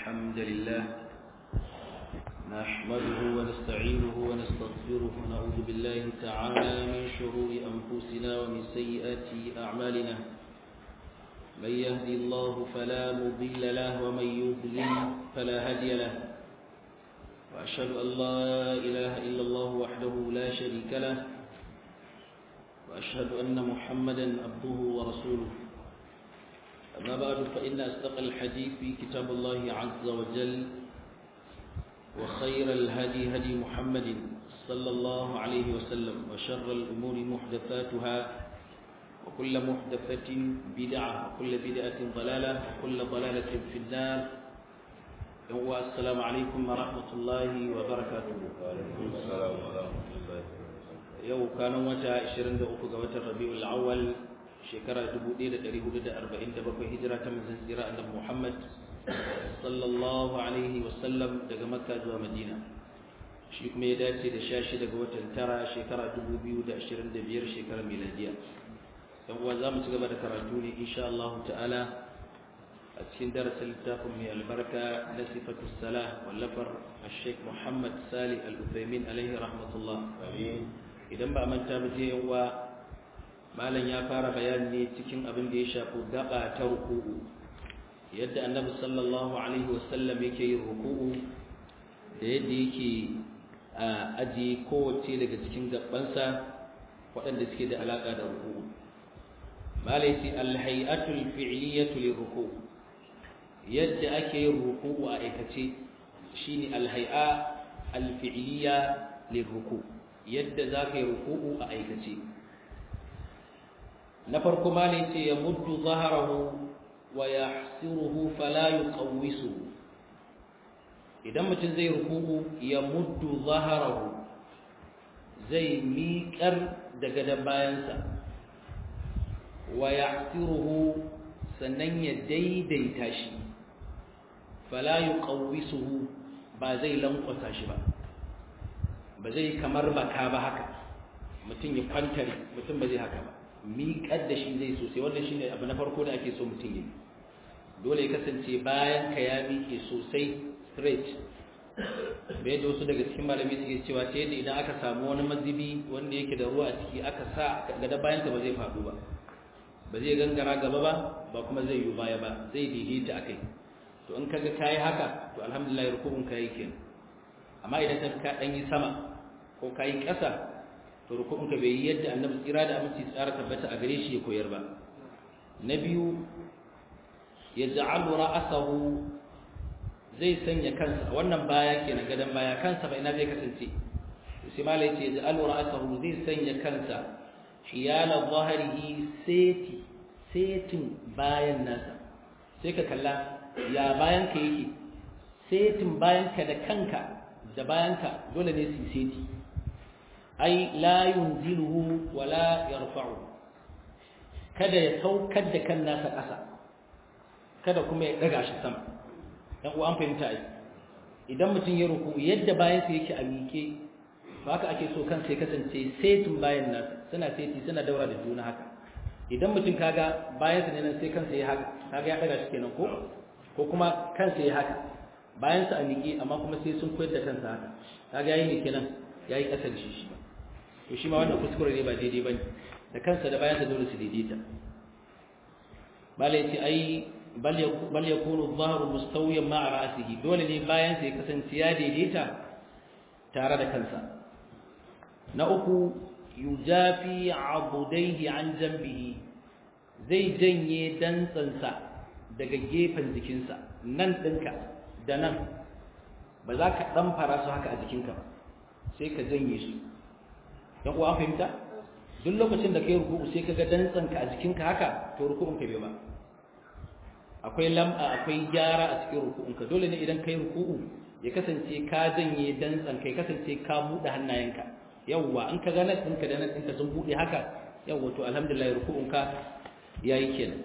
الحمد لله نحمده ونستعينه ونستغفره ونعوذ بالله تعالى من شرور أنفسنا ومن سيئات أعمالنا من يهدي الله فلا مضل له ومن يضلل فلا هادي له وأشهد أن لا إله إلا الله وحده لا شريك له وأشهد أن محمدا عبده ورسوله أما بعد فإن أصدق الحديث في كتاب الله عز وجل وخير الهدي هدي محمد صلى الله عليه وسلم وشر الأمور محدثاتها وكل محدثة بدعة وكل بدعة ضلالة وكل ضلالة في النار السلام عليكم ورحمة الله وبركاته وعليكم السلام ورحمة الله yau kanan wata 23 ga watan Rabiul Awwal shekara 1447 hijira ta manzon tsira annabi Muhammad sallallahu alaihi wasallam daga Makka zuwa Madina shi kuma ya dace da 16 ga watan tara shekara 2025 shekarar miladiya dan uwa zamu ci gaba da karatu ne insha Allah ta'ala a cikin darasin littafin mai albarka na sifatu salah wallafar Sheikh Muhammad Salih Al-Uthaymin alaihi rahmatullah Amin. idan ba manta ba je yawa malam ya fara bayani ne cikin abin da ya shafi gaba ta ruku'u yadda annabi sallallahu alaihi wasallam yake yin ruku'u da yadda yake a aji kowace daga cikin gabansa waɗanda suke da alaƙa da ruku'u malai ce alhai'atul fi'liyatu lirruku yadda ake yin ruku'u a aikace shine alhai'a alfi'liya lirruku' yadda za ka yi ruku'u a aikace na farko ma ne ce ya muddu zaharahu wa ya hasiruhu fala yuqawwisu idan mutum zai ruku'u ya muddu zaharahu zai miƙar da gadon bayansa wa ya hasiruhu sannan ya daidaita shi fala yuqawwisuhu ba zai lankwasa shi ba ba zai kamar baka ba haka mutum ya kwantare mutum ba zai haka ba miƙar da shi zai sosai wannan shi ne abu na farko da ake so mutum yi dole ya kasance bayan ka ya miƙe sosai straight da yadda wasu daga cikin malami suke cewa ta yadda idan aka samu wani mazibi wanda yake da ruwa a ciki aka sa gada bayan ka ba zai faɗo ba ba zai gangara gaba ba ba kuma zai yi baya ba zai daidaita a kai to in kaga kayi haka to alhamdulillah rukun ka yi kenan amma idan ka ka dan yi sama ko ka yi ƙasa to rukunka bai yi yadda annabi tsira da aminci tsara tabbata a gare shi ya koyar ba na biyu ya ja'alu ra'asahu zai sanya kansa wannan baya kenan gadan baya kansa ba ina zai kasance sai malai ce ya ja'alu ra'asahu zai sanya kansa hiyala zahirihi seti setin bayan nasa sai ka kalla ya bayan ka yake setin bayan ka da kanka da bayanka dole ne su seti ai la yunziluhu wala yarfa'u kada ya saukar da kan nasa ƙasa kada kuma ya daga shi sama dan uwa an fahimta ai idan mutum ya ruku yadda bayansa yake a mike to haka ake so kansa ya kasance setin bayan nasa suna seti suna daura da juna haka idan mutum kaga bayansa ne nan sai kansa ya haka kaga ya daga shi kenan ko ko kuma kansa ya haka bayan sa a miƙe amma kuma sai sun koyar da kansa haka kaga yayi ne kenan yayi kasar shi shi to shi ma wannan kuskure ne ba daidai bane da kansa da bayan sa dole su daidaita bale yace ai bal bal yakunu adh-dhahru mustawiyan ma'a ra'sihi dole ne bayan sa ya kasance ya daidaita tare da kansa na uku yujafi abudaihi an jambihi zai janye dantsansa daga gefen jikinsa nan ɗinka da nan ba za ka ɗan fara su haka a jikinka ba sai ka janye su don kuwa fahimta duk lokacin da ka yi ruku'u sai ka ga dantsanka a jikinka haka to ruku'un ka bai ba akwai lam'a akwai gyara a cikin ruku'unka dole ne idan ka yi ruku'u ya kasance ka janye dantsanka ya kasance ka buɗe hannayenka yawwa in ka ga nan ɗinka da nan ɗinka sun buɗe haka yawwa to alhamdulillah ruku'unka ya yi kenan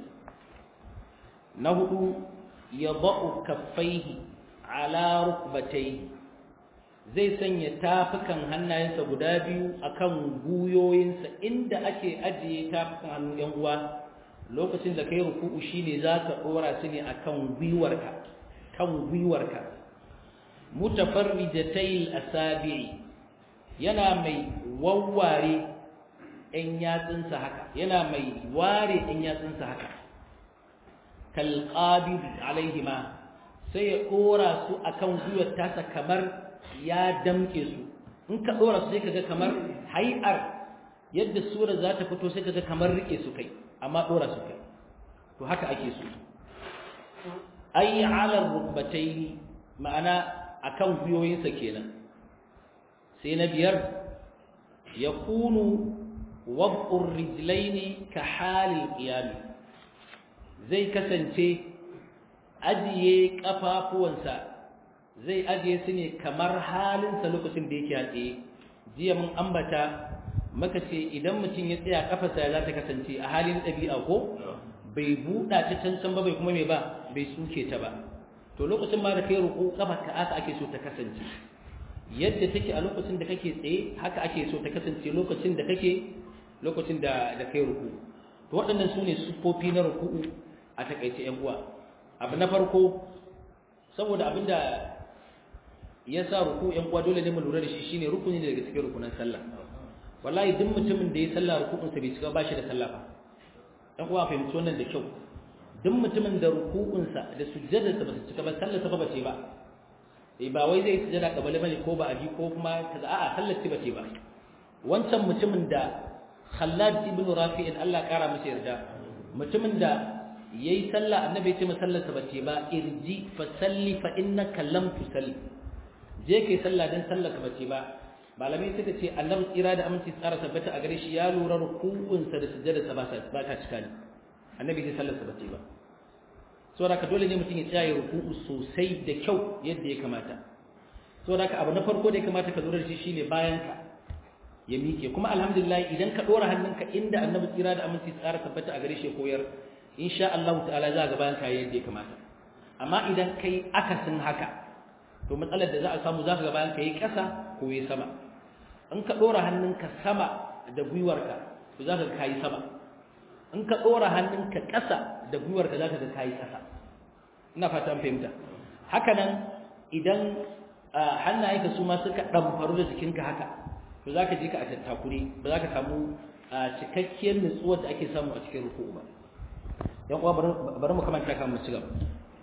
na hudu ya ba'u kaffaihi ala rukbatayhi zai sanya tafukan hannayensa guda biyu akan guyoyinsa inda ake ajiye tafukan hannun yan uwa lokacin da kai ruku'u shine zaka dora su ne akan gwiwarka kan gwiwarka mutafarrijatayil asabi'i yana mai wawware ɗan yatsunsa haka yana mai ware ɗan yatsunsa haka kalqabid alaihima sai ya dora su akan gwiwar tasa kamar ya damke su in ka dora su sai kaga kamar hay'ar yadda sura za ta fito sai kaga kamar rike su kai amma dora su kai to haka ake so ay ala rukbatayn ma'ana akan gwiwoyinsa kenan sai na biyar yakunu wad'ur rijlaini ka halil qiyam zai kasance ajiye kafafuwansa zai ajiye su ne kamar halinsa lokacin da yake haɗe jiya mun ambata maka ce idan mutum ya tsaya kafarsa za ta kasance a halin ɗabi'a ko bai buɗa ta cancan ba bai kuma mai ba bai tsuke ta ba to lokacin ma da kai ruku kafa ka aka ake so ta kasance yadda take a lokacin da kake tsaye haka ake so ta kasance lokacin da kake lokacin da da kai ruku to waɗannan su ne siffofi na ruku'u a takaice ƴan uwa abu na farko saboda abinda ya sa ruku ƴan uwa dole ne mu lura da shi shine rukuni ne daga cikin rukunan sallah wallahi duk mutumin da ya sallah ruku'unsa bai cika ba shi da sallah ba ɗan uwa fahimci wannan da kyau duk mutumin da ruku'unsa da sujjadarsa ba su cika ba sallarsa ba ce ba eh ba wai zai sujjada kabale bane ko ba aji ko kuma kaza a'a sallar ce bace ba wancan mutumin da Khallad ibn Rafi'in Allah kara masa yarda mutumin da yayi sallah annabi ya ce masallarsa bace ba irji fa salli fa innaka lam tusalli je kai sallah dan sallar ka bace ba malamai suka ce annabi tsira da aminci tsara tabbata a gare shi ya lura ruku'unsa da sujjadarsa ba ba ta cika ne annabi sai sallarsa bace ba saboda ka dole ne mutum ya tsaya ruku'u sosai da kyau yadda ya kamata saboda ka abu na farko da ya kamata ka lura da shi shine bayan ka ya miƙe kuma alhamdulillah idan ka dora hannunka inda annabi tsira da aminci tsara tabbata a gare shi koyar insha Allah ta'ala za ga bayan ka yadda ya kamata amma idan kai akasin haka to matsalar da za a samu za ka ga bayan ka yi ƙasa ko yi sama in ka dora hannunka sama da gwiwarka to za ka ga kayi sama in ka dora hannunka ƙasa da gwiwarka za ka ga kayi ƙasa ina fata fahimta haka nan idan hannayenka su ma suka ɗamfaru da jikinka haka to za ka je ka a tattakure ba za ka samu cikakkiyar nutsuwar da ake samu a cikin ruku'u ba yan uwa bari mu kamanta kan mu ci gaba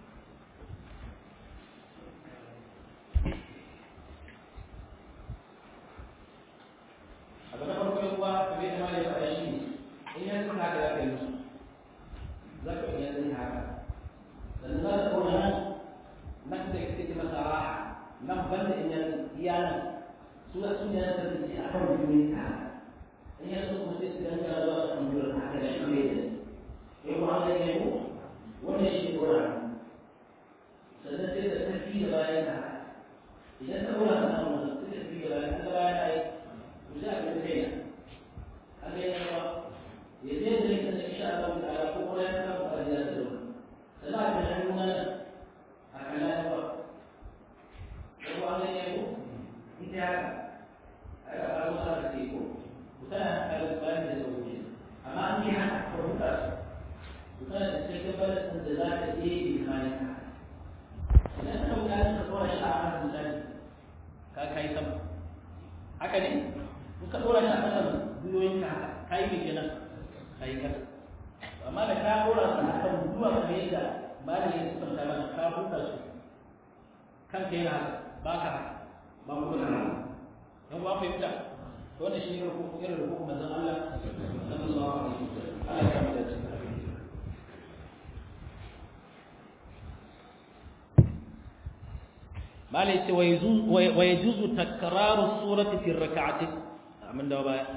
abu na farko yan uwa kamar yadda malai ya faɗa shi ne in yanzu haka za ka yi musu za ka iya yin haka sannan za ka kona nan nan da kake ce masa raha nan banda in yanzu iyalan su da sun yana da ce a kan duniya ka in yanzu kuma sai su danga zuwa kan duniya haka da shi ne da ya kuma an gani mu wannan shi kora sannan sai da tafi da bayan ka idan ka kora ka nan wannan sai da tafi da bayan ka bayan ai ku za ka kai na an gani ba ya zai da yake da insha Allah ta'ala ko kuma ya samu fadiya da ruwa sannan a kan nuna a kan lafiya ko an gani ko ita haka a ga ba mu sa ce ko mutane a kan bayan da sauke amma an yi haka ko huta su mutane da cikin balasin da za ta je imanin ka idan ka wuta ka tsora shi a hannun misali ka kai sama haka ne in ka tsora shi a kasan gwiwoyin ka haka ka yi mai kenan ka yi kasa amma da ka tsora su a kan zuwa kamar yadda malamin ya sifanta mana ka huta su kanka yana haka ba ka haka ba mu da nan dan ba fahimta to wannan shi ne ruku irin ruku manzon Allah sallallahu alaihi wasallam Allah ya kama da shi mala yace wa yajuzu takraru surati fi rak'ati amin da baya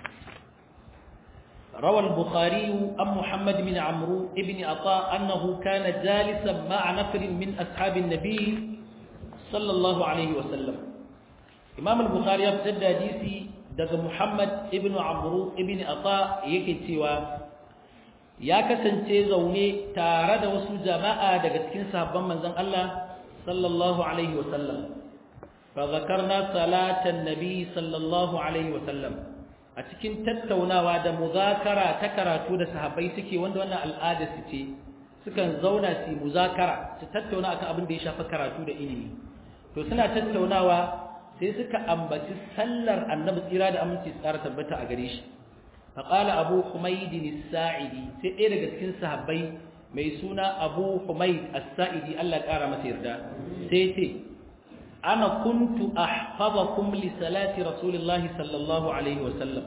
روى البخاري عن محمد بن عمرو بن عطاء أنه كان جالسا مع نفر من أصحاب النبي صلى الله عليه وسلم imam al-bukhari ya fitar da hadisi daga muhammad ibn amru ibn ata yake cewa ya kasance zaune tare da wasu jama'a daga cikin sahabban manzon Allah sallallahu alaihi wa sallam fa zakarna salatan nabi sallallahu alaihi wa sallam a cikin tattaunawa da muzakara ta karatu da sahabbai suke wanda wannan al'ada su ce sukan zauna su muzakara su tattauna akan abin da ya shafi karatu da ilimi to suna tattaunawa sai suka ambaci sallar annabi tsira da aminci tsara tabbata a gare shi faqala abu humayd as-sa'idi sai ɗaya daga cikin sahabbai mai suna abu humayd as-sa'idi Allah ƙara masa yarda sai ce ana kuntu ahfazakum li salati rasulillahi sallallahu alaihi wa sallam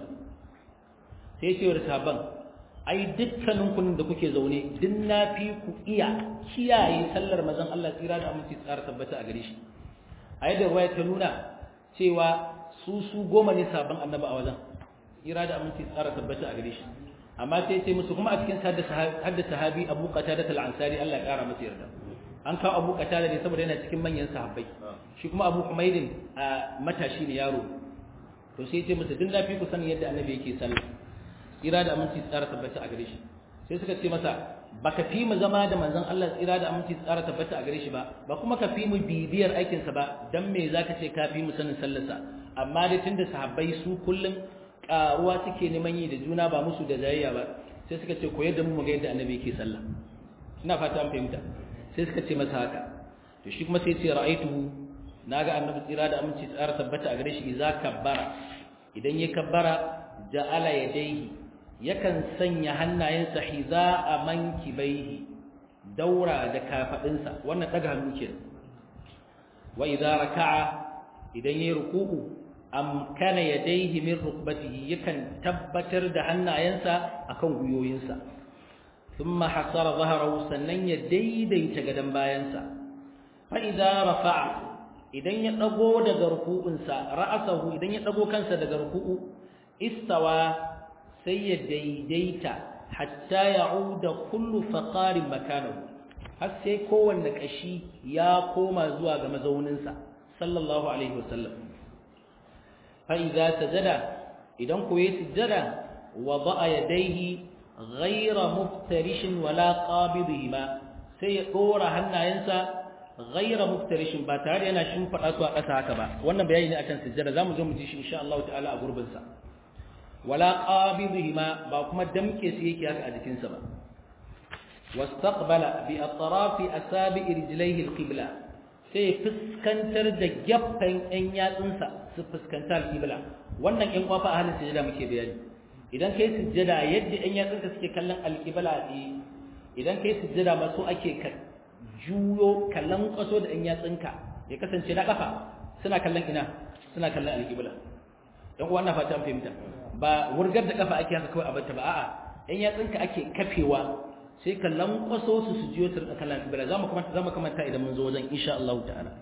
sai ce wa sahabban ai dukkanin kun da kuke zaune duk na fi ku iya kiyaye sallar mazan Allah tsira da aminci tsara tabbata a gare shi a yadda ruwaya ta nuna cewa su su goma ne sabon annaba a wajen tsira da aminci tsara tabbata a gare shi amma sai ce musu kuma a cikin hadda sahabi abu qatada al-ansari Allah ya kara masa yarda an kawo abu qatada ne saboda yana cikin manyan sahabbai shi kuma abu humaydin a matashi ne yaro to sai ce musu duk na fi ku sanin yadda annabi yake sallah tsira da aminci tsara tabbata a gare shi sai suka ce masa baka fi mu zama da manzon Allah tsira da aminci tsara tabbata a gare shi ba ba kuma ka fi mu bibiyar aikin sa ba dan me zaka ce ka fi mu sanin sallarsa amma dai tunda sahabbai su kullun karuwa suke neman yi da juna ba musu da jayayya ba sai suka ce koyar da mu mu ga yadda annabi yake sallah ina fata an fahimta sai suka ce masa haka to shi kuma sai ce ra'aituhu naga annabi tsira da aminci tsara tabbata a gare shi idza kabbara idan ya kabbara ja'ala yadayhi yakan sanya hannayensa hiza a mankibaihi daura da kafadinsa wannan daga hannu ke wa idza raka'a idan yayi ruku'u amkana yadayhi min rukbatihi yakan tabbatar da hannayensa akan guyoyinsa thumma hasara dhahrahu sannan ya daidaita gadan bayansa fa idza rafa'a idan ya dago daga ruku'unsa ra'asahu idan ya dago kansa daga ruku'u istawa sai ya daidaita hatta ya'uda kullu faqarin makanahu har sai kowanne kashi ya koma zuwa ga mazauninsa sallallahu alaihi wasallam fa idza sajada idan ko yayi sujada wada'a yadayhi ghayra muftarishin wala qabidihima sai ya dora hannayensa ghayra muftarishin ba tare yana shimfada su a ƙasa haka ba wannan bayani ne akan sujada zamu zo mu ji shi insha Allah ta'ala a gurbin sa wala qabidihima ba kuma damke su yake haka a jikinsa ba wastaqbala bi atrafi asabi rijlaihi alqibla sai fuskantar da gaffan ɗan yatsunsa su fuskanta alqibla wannan ɗan kwafa a halin sujada muke bayani idan kai sujada yadda ɗan yatsunka suke kallon alqibla idan kai sujada ma so ake ka juyo kallon kwaso da ɗan yatsunka ya kasance na kafa suna kallon ina suna kallon alqibla ɗan uwa na fata an fahimta ba wurgar da kafa ake haka kawai a bata ba a'a ɗan yatsunka ake kafewa sai ka lankwaso su su jiyo turka kallon kibla za mu kamanta za mu kamanta idan mun zo wajen insha Allah ta'ala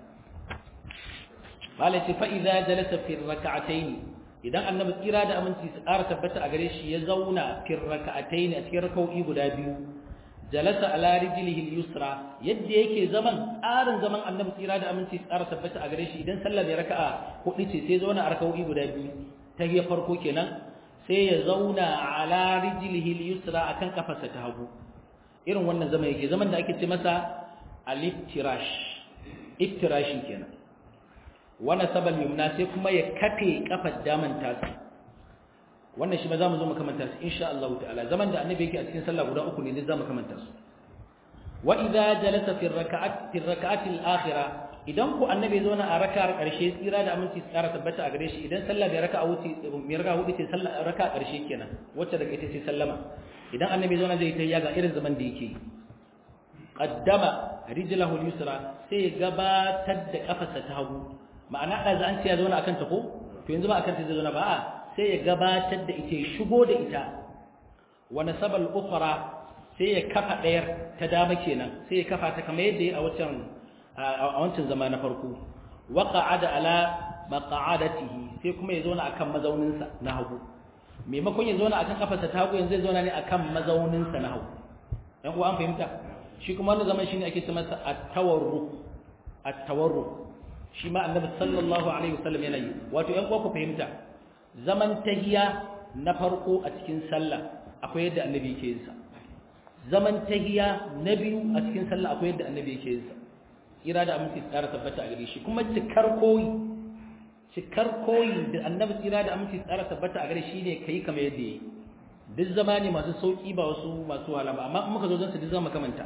malai ce fa idza jalasa fi rak'atayn idan annabi tsira da aminci su ƙara tabbata a gare shi ya zauna fi rak'atayn a cikin rak'o'i guda biyu jalasa ala rijlihi al-yusra yadda yake zaman tsarin zaman annabi tsira da aminci su ƙara tabbata a gare shi idan sallar ya raka'a hudu ce sai zauna a rak'o'i guda biyu ta hiyar farko kenan sai ya zauna ala rijlihi al-yusra akan kafarsa ta hagu irin wannan zaman yake zaman da ake ce masa al-iftirash iftirashi kenan wana sabal yumna sai kuma ya kafe kafar daman tasa wannan shi ma zamu zo mu kamanta su insha Allah ta'ala zaman da annabi yake a cikin sallah guda uku ne ne zamu kamanta su wa idza jalasa fi rak'at fi rak'at al-akhirah idan ku annabi zo na a raka'ar karshe tsira da aminci tsara tabbata a gare shi idan sallah bai raka'a wuce mai raka'a hudu ce sallah raka'a karshe kenan wacce daga ita ce sallama idan annabi zo na zai ta yaga irin zaman da yake qaddama rijlahu al-yusra sai gabatar da kafarsa ta hagu ma'ana da an ce ya zauna akan ta ko to yanzu ba akan ta zai zauna ba a sai ya gabatar da ita ya shigo da ita wa nasabal ukhra sai ya kafa dayar ta dama kenan sai ya kafa ta kamar yadda ya a wancan a wancan zama na farko wa qa'ada ala maq'adatihi sai kuma ya zauna akan mazauninsa na hagu maimakon ya zauna akan kafarsa ta hagu yanzu zai zauna ne akan mazauninsa na hagu dan uwa an fahimta shi kuma wannan zaman shine ake ce masa at-tawarruk at-tawarruk shi ma annabi sallallahu alaihi wasallam yana yi wato yan uwa ku fahimta zaman tahiya na farko a cikin sallah akwai yadda annabi yake yin sa zaman tahiya na biyu a cikin sallah akwai yadda annabi yake yin sa kira da aminci tsara tabbata a gare shi kuma cikar koyi cikar koyi da annabi tsira da aminci tsara tabbata a gare shi ne kai kamar yadda yi duk zama ne masu sauki ba wasu masu wahala ba amma in muka zo zan su duk zama kamanta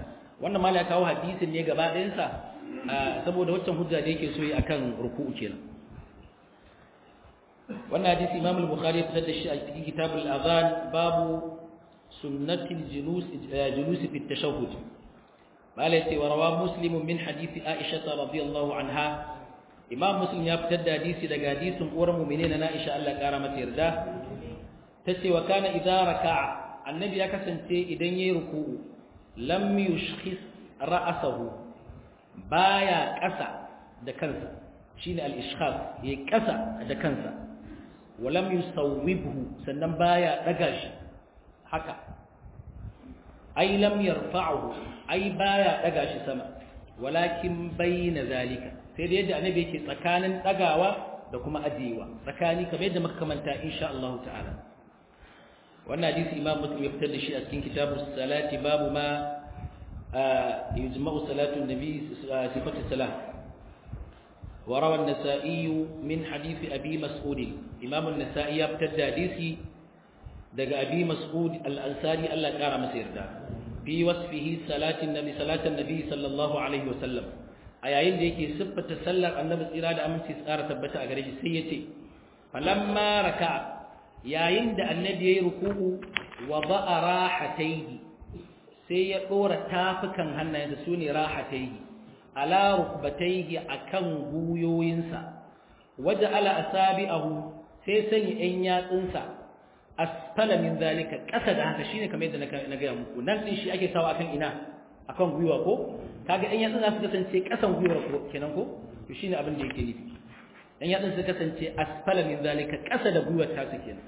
wannan mala ya kawo hadisin ne gaba ɗayansa saboda waccan hujja da yake so yi akan ruku'u kenan wannan hadisi imam al-bukhari ya fitar da shi a cikin kitabul adhan babu sunnatil julus julus fi at-tashahhud mala yace wa rawa muslim min hadisi aisha radhiyallahu anha imam muslim ya fitar da hadisi daga hadisin uwar mu'minin na aisha Allah kara mata yarda tace wa kana idza raka'a annabi ya kasance idan yayi ruku'u lam yushkhis ra'sahu baya ƙasa da kansa shine al-ishkhas yayi ƙasa da kansa walam yusawwibhu sannan baya daga shi haka ai lam yarfa'uhu ai baya daga shi sama walakin bayna zalika sai da yadda annabi yake tsakanin dagawa da kuma ajiyewa tsakani kamar yadda muka kamanta insha Allah ta'ala wannan hadisi imam muslim ya fitar da shi a cikin kitabu salati babu ma yujma'u salatu nabi sifatu salah وروى النسائي من حديث أبي مسعود إمام النسائي يبتد حديثي دق أبي مسعود الأنصاري الله كار مسير دا في وصفه صلاة النبي صلاة النبي صلى الله عليه وسلم أيين ديكي سبة تسلق النبي إرادة أمن سيسارة تبتا أغريج سيتي فلما ركع yayin da annabi yayi ruku'u wa ba'a rahatayhi sai ya dora tafukan hannayensa sune rahatayhi ala rukbatayhi akan guyoyinsa waja'ala asabi'ahu sai sanya ɗan yatsunsa asfala min zalika ƙasa da haka shine kamar yadda na gaya muku nan din shi ake sawa akan ina akan gwiwa ko kaga ɗan yatsun za su kasance ƙasan gwiwar ko kenan ko to shine abin da yake nufi ɗan yatsun su kasance asfala min zalika ƙasa da gwiwar ta su kenan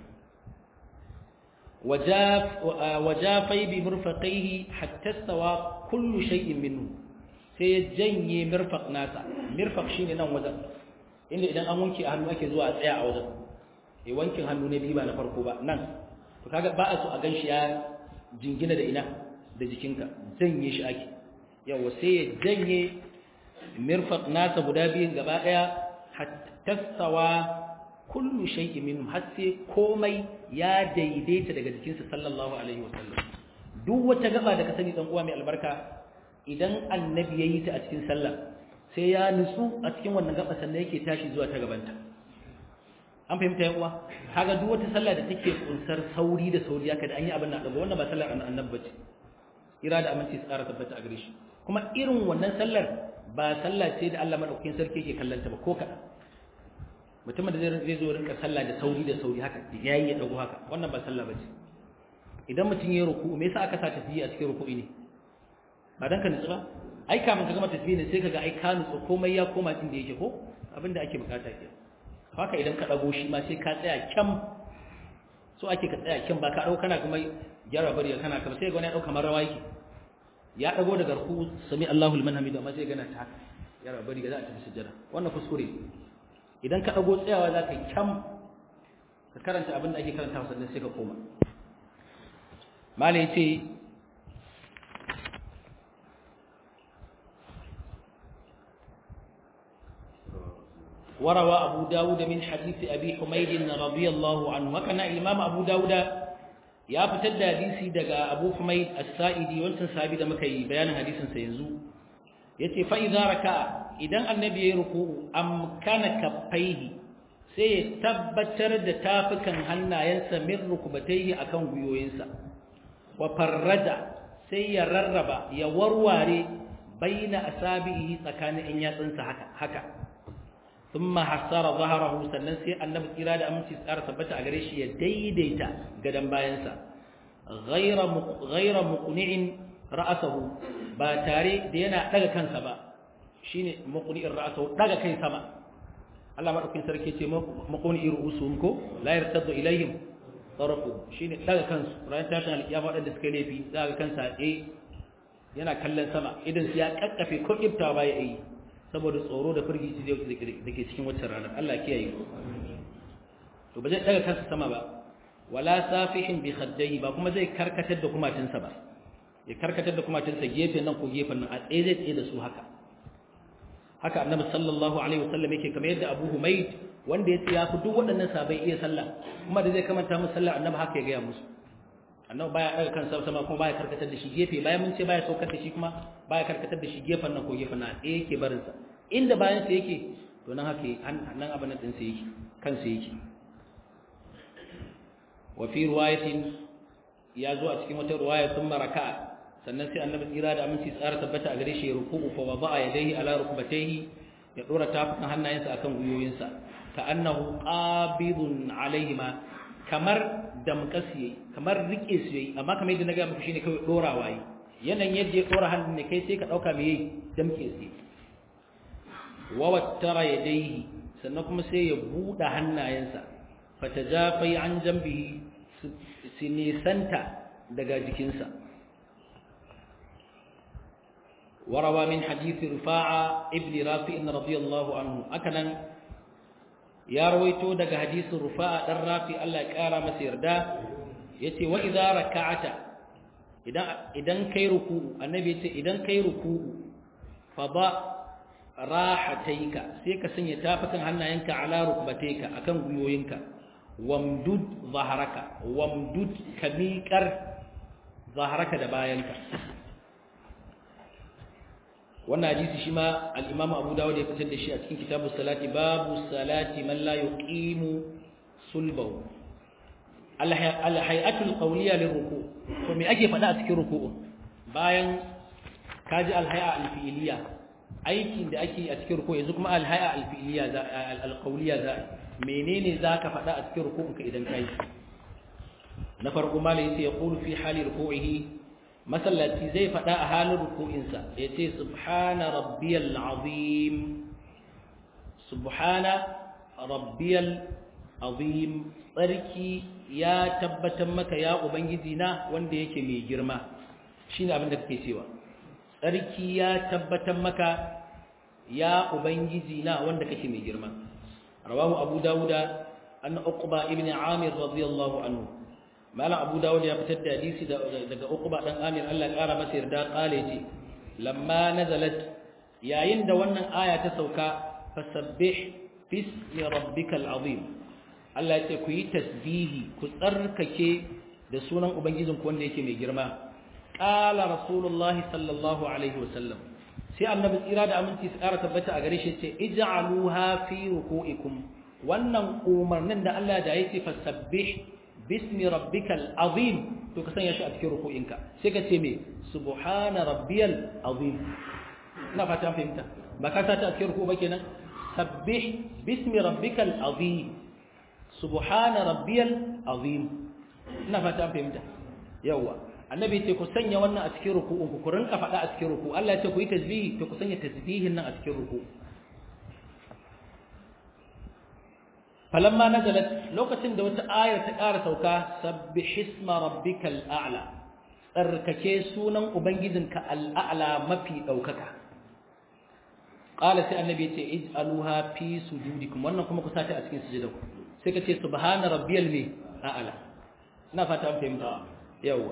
wajafai bi murfaqaihi hatta stawa kullu shay'in minhu sai ya janye mirfaq nasa mirfaq shine nan wajen inda idan an wanke a hannu ake zuwa a tsaya a wajen eh wankin hannu ne biyu ba na farko ba nan to kaga ba a so a ganshi ya jingina da ina da jikinka janye shi ake yawa sai ya janye mirfaq nasa guda biyun gaba daya hatta sawa kullu shay'in minhum har sai komai ya daidaita daga jikinsa sallallahu alaihi wasallam duk wata gaba da ka sani dan uwa mai albarka idan annabi yayi ta a cikin sallah sai ya nutsu a cikin wannan gaba sannan yake tashi zuwa ta gabanta an fahimta yan uwa kaga duk wata sallah da take kunsar sauri da sauri haka da an yi abin nan daga wannan ba sallar annabi bace ira da aminci tsara tabbata a gare shi kuma irin wannan sallar ba sallah ce da Allah madaukakin sarki yake kallanta ba ko kaɗan mutumin da zai zo rinka sallah da sauri da sauri haka yayi ya dago haka wannan ba sallah bace idan mutum ya ruku me yasa aka sa tafiyi a cikin ruku'i ne ba dan ka nutsu ba ai kafin ka gama tafiyi ne sai kaga ai ka nutsu komai ya koma inda yake ko abin da ake bukata ke haka idan ka dago shi ma sai ka tsaya kyam so ake ka tsaya kyam ba ka dauka kana kuma gyara bari kana kuma sai ga wani ya dauka marawa yake ya dago daga ruku sami Allahu liman hamida amma sai gana ta haka gyara bari ga za a tafi sujjada wannan kuskure idan ka dago tsayawa za ka yi kyam ka karanta abin da ake karanta sannan sai ka koma mala yace وروى أبو داود من حديث أبي حميد رضي الله عنه وكان الإمام أبو داود يا فتد حديثي دقى أبو حميد السائدي وانسان صحابي دمك بيان حديث سينزو يتي فإذا ركع إذا النبي يركو أمكان كفيه sai tabbatar da tafukan hannayensa min rukubatayhi akan gwiwoyinsa wa farraja sai ya rarraba ya warware baina asabihi tsakanin in yatsunsa haka haka thumma hasara zaharahu sannan sai annabi kira da aminci tsara tabbata a gare shi ya daidaita gadan bayansa ghayra ghayra muqni'in ra'sahu ba tare da yana daga kansa ba shine muqni'in ra'sahu daga kai sama Allah madaukakin sarki ce muqni'ir ru'usuhum ko la yartaddu ilayhim tarafu shine daga kansu ran tashin alkiyama wadanda suka laifi za ga kansa eh yana kallon sama idan su ya kakkafe ko kifta ba ya yi saboda tsoro da firgici da ke cikin waccan ranar Allah kiyaye to ba zai daga kansa sama ba wala safihin bi khaddayhi ba kuma zai karkatar da kumatinsa ba ya karkatar da kumatinsa gefen nan ko gefen nan a tsaye zai tsaye da su haka haka annabi sallallahu alaihi wasallam yake kamar yadda Abu Humayd wanda ya ce ya fi duk waɗannan sabai iya sallah kuma da zai kamanta musu sallah annabi haka ya gaya musu annabi baya daga kansa sama kuma baya karkatar da shi gefe bayan mun ce baya saukar da shi kuma baya karkatar da shi gefen nan ko gefen nan ɗaya yake barin sa inda bayan sa yake to nan haka nan abin nan din sa yake kansa yake wa fi riwayatin ya zo a cikin wata riwaya sun maraka sannan sai annabi tsira da aminci tsara tabbata a gare shi ruku'u fa wada'a yadayhi ala rukbatayhi ya dora tafukan hannayensa akan gwiwoyinsa ka annahu qabidun alaihima kamar damkasi kamar rike su yayi amma kamar yadda na ga muku shine kawai dorawa yi yanayin yadda ya dora hannun ne kai sai ka dauka me yayi damke su wa wattara yadayhi sannan kuma sai ya buɗe hannayensa fatajafai an jambihi su nisanta daga jikinsa وروى من حديث رفاعة ابن رافع رضي الله عنه أكنا يا رويتو دق حديث رفاعة الرافع الله كارا مسير دا يتي وإذا ركعت إذن كي ركوع النبي يتي إذن كي ركوع فضع راحتيك سيكا سن يتافك هنا ينك على ركبتيك أكن قيوينك وامدد ظهرك وامدد كميكر ظهرك دباينك wannan hadisi shi ma al-Imam Abu Dawud ya fitar da shi a cikin kitabu salati babu salati man la yuqimu sulbahu al-hay'atul qawliya lirruku to me ake faɗa a cikin ruku'u bayan kaji al-hay'a al-fi'liya aikin da ake a cikin ruku'u yanzu kuma al-hay'a al-fi'liya al-qawliya za menene zaka faɗa a cikin ruku'unka idan kai na farko malai sai ya qulu fi hali ruku'ihi masallaci zai faɗa a halin ruku'insa ya ce subhana rabbiyal azim subhana rabbiyal azim tsarki ya tabbatar maka ya ubangiji na wanda yake mai girma shine abin da kake cewa tsarki ya tabbatar maka ya ubangiji na wanda kake mai girma rawahu abu dawuda an uqba ibn amir radiyallahu anhu malam abu dawud ya fitar da hadisi daga uqba dan amir Allah ya kara masa yarda kale ce lamma nazalat yayin da wannan aya ta sauka fasabbih bismi rabbikal azim Allah ya ce ku yi tasbihi ku tsarkake da sunan ubangijin ku wanda yake mai girma qala rasulullahi sallallahu alaihi wasallam sai annabi tsira da aminci su kara tabbata a gare shi ce ij'aluha fi ruku'ikum wannan umarnin da Allah da yake fasabbih bismi rabbikal azim to ka sanya shi a cikin ruku'inka sai ka ce me subhana rabbiyal azim ina fata fahimta ba ka sata a cikin ruku ba kenan sabbih bismi rabbikal azim subhana rabbiyal azim ina fata fahimta yawa annabi ce ku sanya wannan a cikin ruku'un ku ku rinka faɗa a cikin ruku Allah ya ce ku yi tasbihi to ku sanya tasbihin nan a cikin ruku falamma nazalat lokacin da wata ayar ta ƙara sauka sabbih isma rabbikal a'la tsarkake sunan ubangijinka al'a'la mafi daukaka qala sai annabi ce ij'aluha fi sujudikum wannan kuma ku sata a cikin sujudanku sai ka ce subhana rabbiyal mi a'la ina fata an fahimta yawa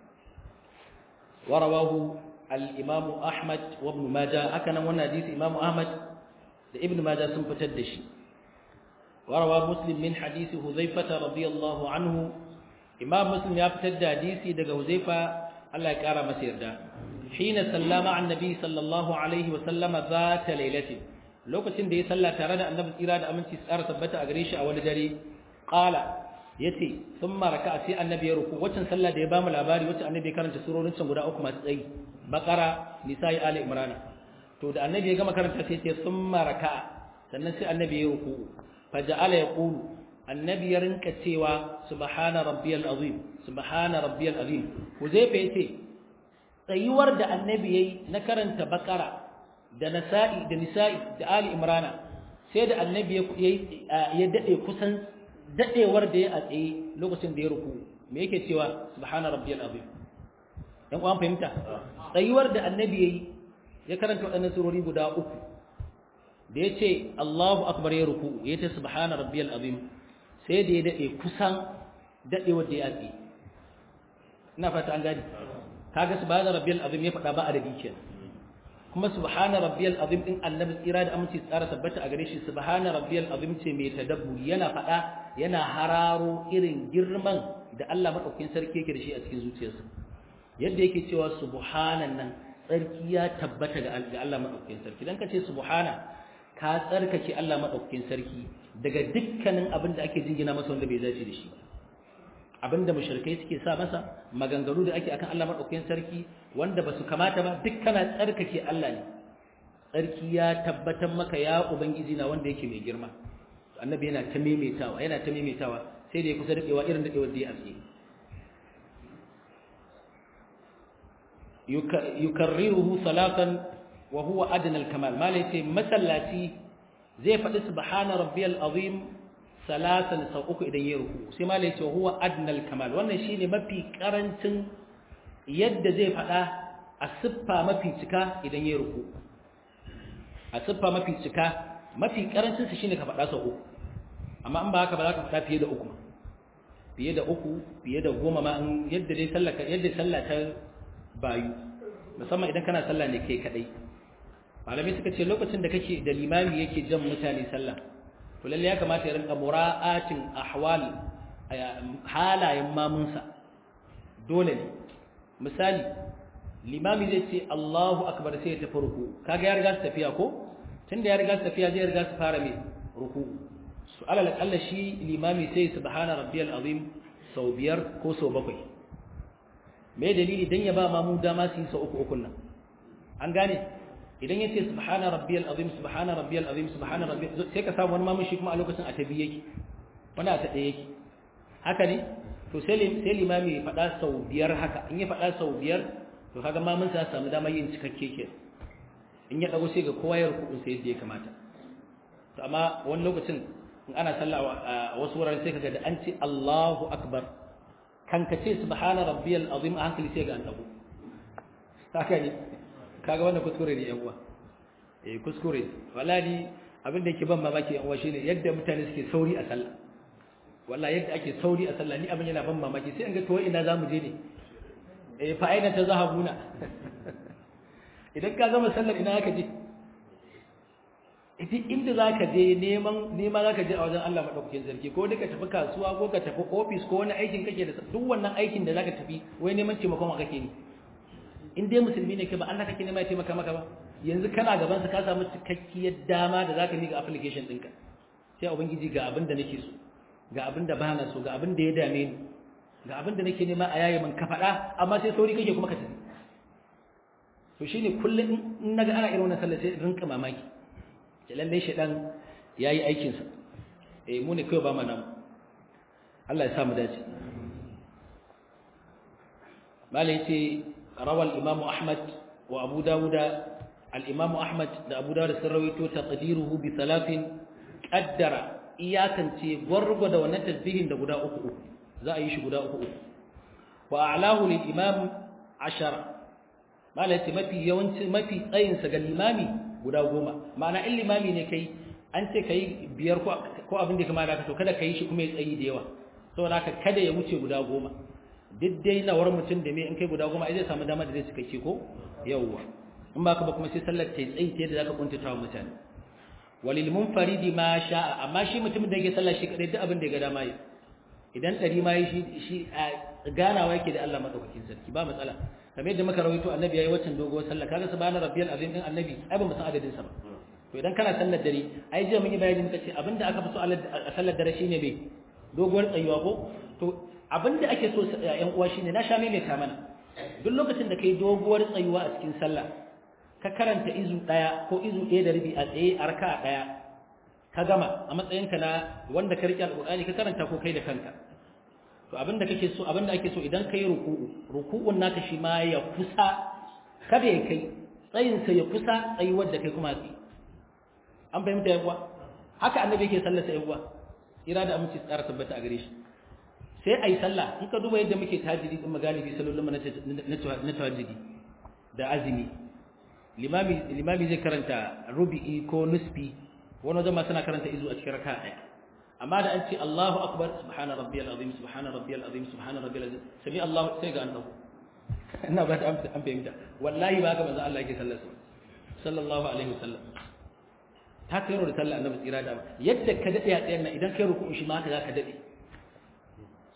warawahu al-imam ahmad wa ibn majah haka nan wannan hadisi imam ahmad da ibn majah sun fitar da shi وروى مسلم من حديث حذيفة رضي الله عنه إمام مسلم يفتد حديثي دقى حذيفة الله يكارى مسير دا حين سلم عن النبي صلى الله عليه وسلم ذات ليلة لو كنت دي سلا ترى أن نبت إرادة أمن تسأر ثبت أغريش أول جري قال يتي ثم ركع سي النبي يركو وچن سلا دي بام الأباري وچن النبي كانت سورة نسان قد أكما سي بقرة نساء آل إمرانا تو da annabi ya gama karanta sai ce summa raka'a sannan sai annabi ya ruku فجعل يقول النبي يرنك سوى سبحان ربي العظيم سبحان ربي العظيم وزيف يتي tsayuwar da annabi yayi na karanta bakara da nasa'i da nisa'i da ali imrana sai da annabi ya dade kusan dadewar da ya a tsaye lokacin da ya ruku me yake cewa subhana rabbiyal azim dan uwan fahimta tsayuwar da annabi yayi ya karanta waɗannan surori guda uku da ya ce Allahu akbar ya ruku ya ce subhana rabbiyal azim sai da ya dade kusan dade wanda ya tsi ina fata an gani kaga subhana rabbiyal azim ya faɗa ba adadi kenan kuma subhana rabbiyal azim din annabi tsira da aminci tsara tabbata a gare shi subhana rabbiyal azim ce mai tadabburi yana faɗa yana hararo irin girman da Allah madaukakin sarki yake da shi a cikin zuciyarsa yadda yake cewa subhanan nan tsarki ya tabbata ga Allah madaukakin sarki dan kace subhana ka tsarkake Allah madaukakin sarki daga dukkanin abin da ake jingina masa wanda bai dace da shi ba abinda mushrikai suke sa masa maganganu da ake akan Allah madaukakin sarki wanda basu kamata ba dukkana tsarkake Allah ne tsarki ya tabbatar maka ya ubangiji na wanda yake mai girma annabi yana ta maimaitawa yana ta maimaitawa sai da ya kusa daɗewa irin daɗewar da ya aske yukarriruhu salatan wa huwa adna al-kamal malai ce masallaci zai faɗi subhana rabbiyal azim salatan sau uku idan ya ruku sai malai ce huwa adna al-kamal wannan shine mafi karancin yadda zai faɗa a siffa mafi cika idan ya ruku a siffa mafi cika mafi karancin su shine ka faɗa sau uku amma an ba haka ba za ka faɗa fiye da uku fiye da uku fiye da goma ma in yadda dai sallah yadda sallah ta bayu musamman idan kana sallah ne kai kadai malamai suka ce lokacin da kake da limami yake jan mutane sallah to lalle ya kamata ya rinka mura'atin ahwal halayen mamunsa dole ne misali limami zai ce Allahu akbar sai ya tafi ruku kaga ya riga su tafiya ko tunda ya riga su tafiya zai riga su fara mai ruku su alal akalla shi limami sai subhana rabbiyal azim sau biyar ko sau bakwai me dalili dan ya ba mamu dama su yi sau uku ukun nan an gane idan ya ce subhana rabbiyal azim subhana rabbiyal azim subhana rabbiyal sai ka samu wani mamun shi kuma a lokacin a tabi yake wani a taɗe yake haka ne to sai limami ya faɗa sau biyar haka in ya faɗa sau biyar to kaga mamun sa samu dama yin cikakke ke in ya dago sai ga kowa ya ruku sai yadda ya kamata to amma wani lokacin in ana sallah a wasu wuraren sai kaga da an ce Allahu akbar kan ka ce subhana rabbiyal azim a hankali sai ga an dago haka ne kaga wannan kuskure ne yan uwa eh kuskure wallahi abin da yake ban mamaki yan uwa shine yadda mutane suke sauri a sallah wallahi yadda ake sauri a sallah ni abin yana ban mamaki sai an ga to ina zamu je ne eh fa aina ta zahabuna idan ka gama sallar ina aka je idan inda zaka je neman nema zaka je a wajen Allah madaukakin sarki ko duka tafi kasuwa ko ka tafi office ko wani aikin kake da duk wannan aikin da zaka tafi wai neman taimakon wa kake ne in dai musulmi ne kai ba Allah kake nema ya taimaka maka ba yanzu kana gaban sa ka samu cikakkiyar dama da zaka miƙa application ɗinka sai ubangiji ga abin da nake so ga abin da bana so ga abin da ya dame ni ga abin da nake nema a yayi man ka faɗa amma sai sauri kake kuma ka tafi to shine kullum in naga ana irin wannan sallah sai rinka mamaki da lalle shedan yayi aikin sa eh mu ne kai ba mu nan Allah ya sa mu dace malai yace rawal imam ahmad wa abu dawud al imam ahmad da abu dawud sun rawaito taqdiruhu bi thalathin qaddara iyakance gwargwada wannan tasbihin da guda uku uku za a yi shi guda uku uku wa a'lahu lil imam ashara mala yace mafi yawanci mafi tsayin sa ga limami guda goma ma'ana in limami ne kai an ce kai biyar ko ko abin da kamar haka to kada kai shi kuma ya tsayi da yawa saboda haka kada ya wuce guda goma duk dai nawar mutum da me in kai guda goma ai zai samu dama da zai cika ke ko yawwa in ba ka ba kuma sai sallar ta tsayi ta yadda zaka kuntata wa mutane walil munfaridi ma sha'a amma shi mutumin da yake sallah shi kadai duk abin da ya ga dama yi idan ɗari ma yi shi a ganawa yake da Allah maɗaukakin sarki ba matsala kamar yadda muka rawaito annabi yayi waccan doguwar sallah kaga subhana rabbiyal azim din annabi ai ba mu san adadin sa ba to idan kana sallar dare ai jiya mun yi bayani muka ce abinda aka fi so a sallar dare shine me doguwar tsayuwa ko to abinda ake so ƴan uwa shine na sha maimaita mana duk lokacin da kai doguwar tsayuwa a cikin sallah ka karanta izu daya ko izu ɗaya da rabi a tsaye a raka'a daya ka gama a matsayinka na wanda ka rike alƙur'ani ka karanta ko kai da kanka to abinda kake so abinda ake so idan kai ruku'u ruku'un naka shi ma ya kusa kada ya kai tsayin sa ya kusa tsayi wanda kai kuma tsayi an fahimta yawa haka annabi yake sallar sa yawa ira da aminci tsara tabbata a gare shi sai ayi sallah in ka duba yadda muke tajiri din magalibi sallolin mu na tawajjudi da azumi limami limami zai karanta rubi'i ko nusfi wani wajen ma suna karanta izu a cikin raka ɗaya amma da an ce Allahu akbar subhana rabbiyal azim subhana rabbiyal azim subhana rabbiyal azim sami Allah sai ga an dago ina ba ta an fahimta wallahi ba ga manzo Allah yake sallar sallallahu alaihi wasallam ta kai da sallar annabi tsira da yadda ka dade a tsayen nan idan kai ruku'u shi ma haka zaka dade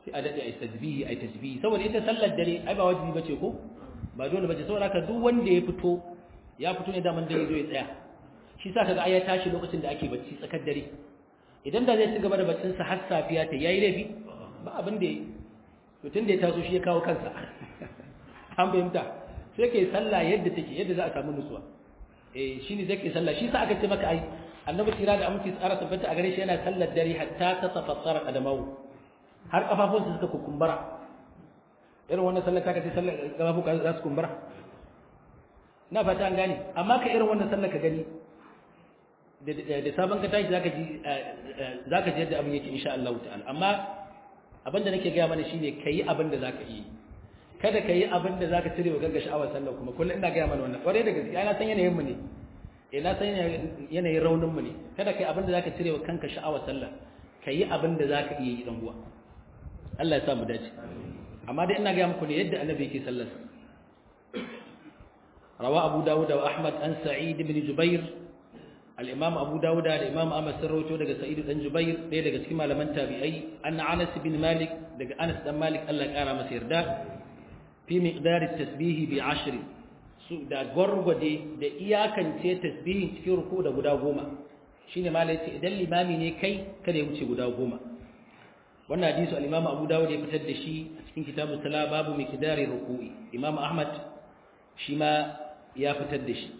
sai a dade ai tasbihi ai tasbihi saboda ita sallar dare ai ba wajibi bace ko ba dole bace saboda haka duk wanda ya fito ya fito ne daman dare zo ya tsaya shi sa kaga ai ya tashi lokacin da ake bacci tsakar dare idan da zai ci gaba da baccin sa har safiya ta yayi laifi ba abin da to tun da ya taso shi ya kawo kansa an fahimta sai kai sallah yadda take yadda za a samu nutsuwa eh shine zai kai sallah shi sa aka ce maka ai annabi tira da aminci tsara tabbata a gare shi yana sallar dare hatta ta tafassara qadamahu har kafafunsa suka kukumbura irin wannan sallar ta kace sallar kafafu ka za su kumbura na fata an gane amma ka irin wannan sallar ka gani da sabon ka tashi zaka ji zaka ji yadda abin yake insha Allah ta'ala amma abin da nake gaya mana shine kayi abin da zaka yi kada kayi abin da zaka cire wa gagga sha'awar sallar kuma kullum ina gaya mana wannan kware da gaskiya na san yanayin mu ne eh na san yanayin raunin mu ne kada kai abin da zaka cire wa kanka sha'awar sallar kayi abin da zaka iya yi dan uwa Allah ya sa mu dace amma dai ina gaya muku ne yadda annabi yake sallar rawa abu dawud wa ahmad an sa'id ibn jubair al-imam abu dawud da imam ahmad sun rawaito daga sa'id dan jubair ɗaya daga cikin malaman tabi'ai anna anas bin malik daga anas dan malik Allah ya kara masa yarda fi miqdar at-tasbih bi 10 su da gwargwade da iyakance tasbihin cikin ruku da guda goma shine malai ce idan limami ne kai kada ya wuce guda goma wannan hadisi al-imam abu dawud ya fitar da shi a cikin kitabus sala babu miqdari ruku'i imam ahmad shi ma ya fitar da shi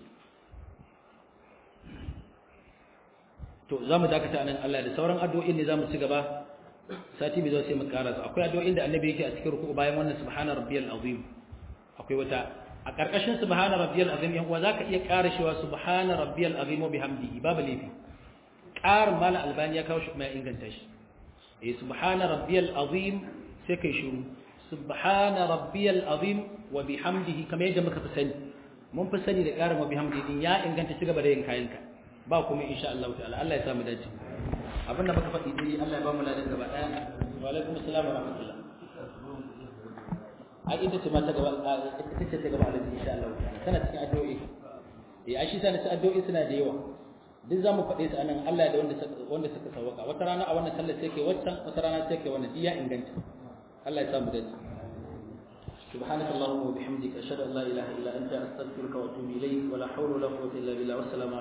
to za mu dakata nan Allah da sauran addu'o'in ne za mu ci gaba sati bai zo sai mu karasa akwai addu'o'in da annabi yake a cikin ruku bayan wannan subhana rabbiyal azim akwai wata a karkashin subhana rabbiyal azim yan uwa zaka iya ƙara shewa subhana rabbiyal azim wa bihamdihi babu laifi ƙar mala albani ya kawo shi kuma ya inganta shi eh subhana rabbiyal azim sai kai shiru subhana rabbiyal azim wa bihamdihi kamar yadda muka fi sani mun fi sani da ƙarin wa bihamdihi din ya inganta ci gaba da yin kayanka ba kuma insha Allah ta'ala Allah ya samu dace abinda muka faɗi dai Allah ya ba mu ladan gaba ɗaya wa alaikum assalam wa rahmatullah ai ita ce ma ta gaba ita ce ta gaba alaji insha Allah ta'ala tana cikin addu'o'i eh ai shi sana ci addu'o'i suna da yawa duk zamu faɗe su anan Allah da wanda wanda suka sawaka wata rana a wannan sallar sai kai waccan wata rana sai kai wannan iya inganta Allah ya samu dace سبحانك اللهم وبحمدك أشهد أن لا إله إلا أنت أستغفرك وأتوب إليك ولا حول ولا قوة إلا بالله والسلام